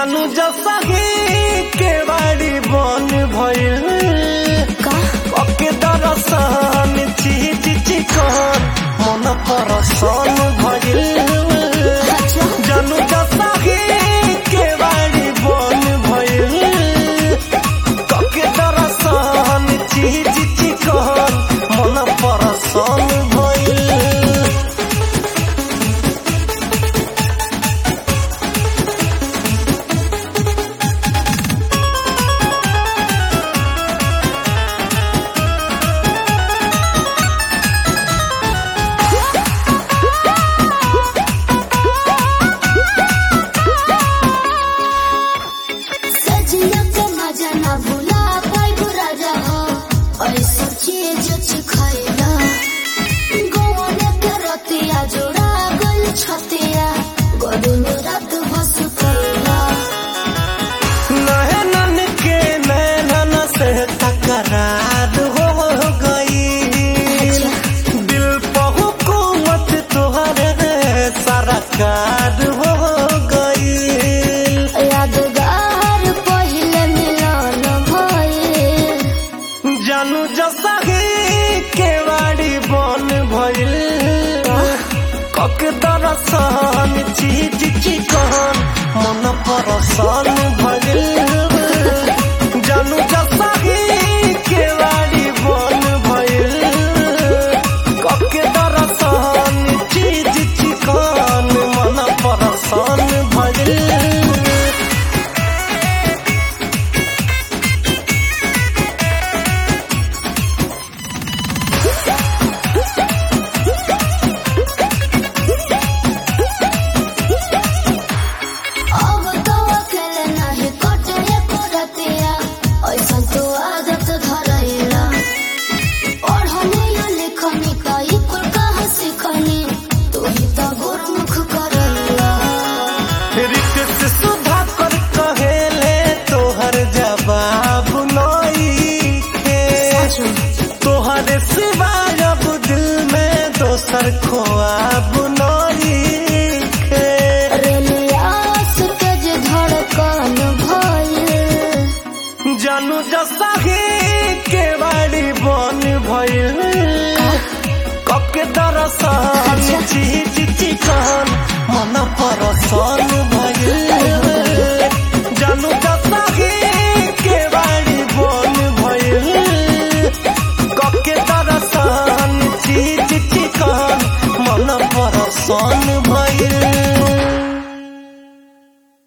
जानू जसही के बाड़ी बन भइल का ओके दरसन चीज चिकन मन परसन भइल अच्छा जानू जसही के बाड़ी बन भइल ओके दरसन चीज चिकन मन परसन भइल सजिया के मजा ना भूला पाइबू राजा हो ऐसा चीज चिखाइला गोवन के रतिया जोड़ा गल छतिया गोदुन रात बस कइला नैनन के नैनन से तकरार हो गई दिल पर हुकूमत तुहरे सरकार हो गई यादगार पहिले मिलन भइल जानू जसही के बाड़ी बन भइल कक दरसन चीज चिकन मन परसन भइल जानू जसही के बाड़ी बन भइल कक दरसन चीज चिकन मन परसन भइल अब तो अकेले नाही कटे को रतिया ऐसा तो आदत धरैला पढ़ने या लिखनी कई कुल कहाँ सिखनी तू ही तो गुरमुख करैला रित से सुधा कर कहेले तोहर जवाब नई के तोहर सिवाय अब दिल में दोसर खोआब नई के रेलिया से तेज धड़कन भइल जानू जसही के बाड़ी बन भइल कके दरसन चीज चिकन मन परसन